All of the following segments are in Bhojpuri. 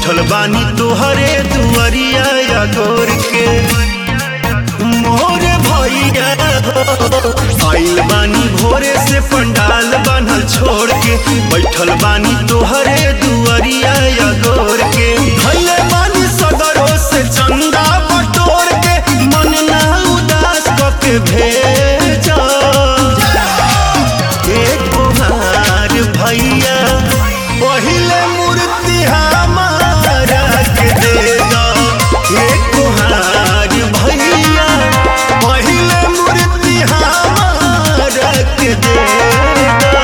बैठल बानी तोहरे दुआरिया या गोर के मोरे भैया आइल बानी भोरे से पंडाल बनल छोड़ के बैठल बानी तोहरे दुआरिया या गोर के भले बानी सदरों से चंदा बटोर के मन ना उदास कके भेजा एक कुमार भैया पहिले मूर्ति हमारा के दे दो एक कुमार भैया पहिले मूर्ति हमारा के दे दो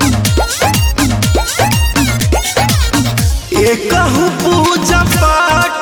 एकहु पूजा पाठ